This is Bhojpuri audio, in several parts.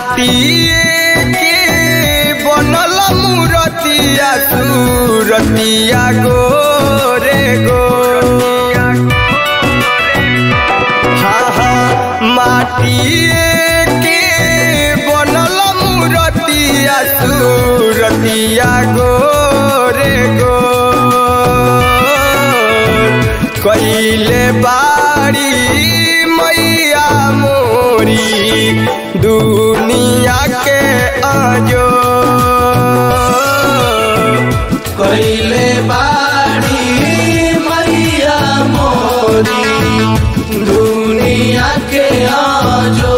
माटिए के बनल मूरतिया सूरतिया गोरे गो हाँ हाँ माटिए के बनल मूरतिया सूरतिया गोरे गो कैले बाड़ी मैया मोरी दुनिया के आजो कैले बाड़ी मैया मोरी दुनिया के आजो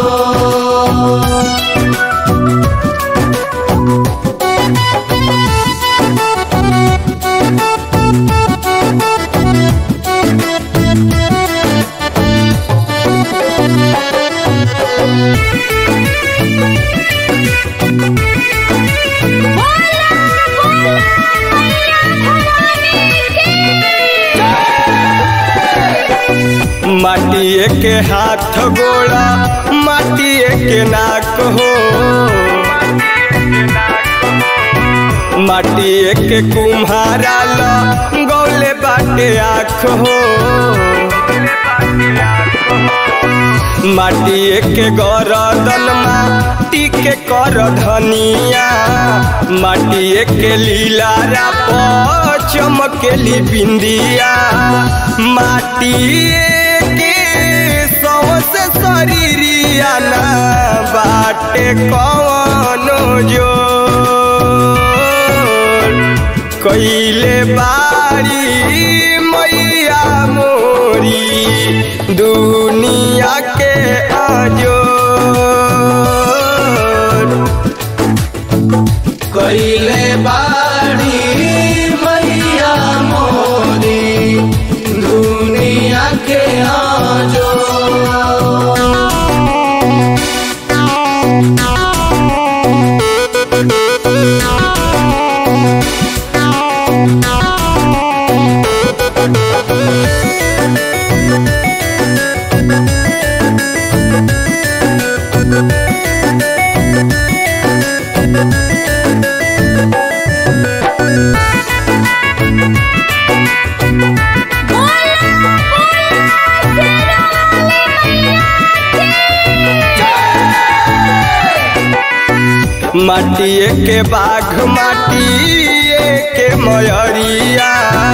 माटिए के हाथ गोड़ा माटिए के नाक हो माटिए के कुम्हारा ल गौले बाटे आँख हो माटिए के गरदन माटी के कर धनिया माटिए के लीलारा पर चमकेली बिंदिया माटिए के सौसे शरीरिया ना बाटे कवनो जो कैले बारी मैया मोरी दुनिया के आजो कैले बाड़ी मैया मोरी दुनिया के आजो माटिए के बाघ माटिए के मयरिया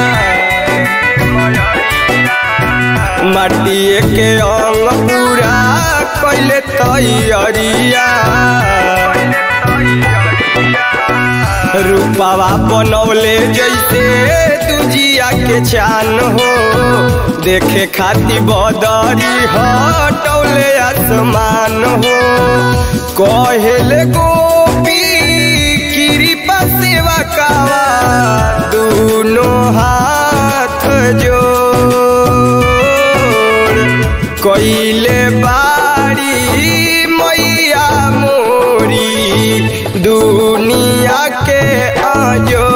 माटिए के अंग पूरा कैले तैयरिया रूपावा बनौले जैसे दुजिया के चान हो देखे खाती बदरी हटौले आसमान हो कहेले गोपी कृपा सेवा कावा दोनों हाथ जोड़ कैले बाड़ी मैया मोरी दुनिया के आजो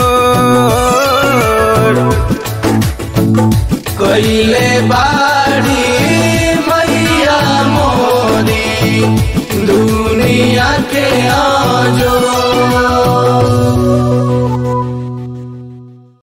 कैले बाड़ी मैया मोरी दुनिया के आजो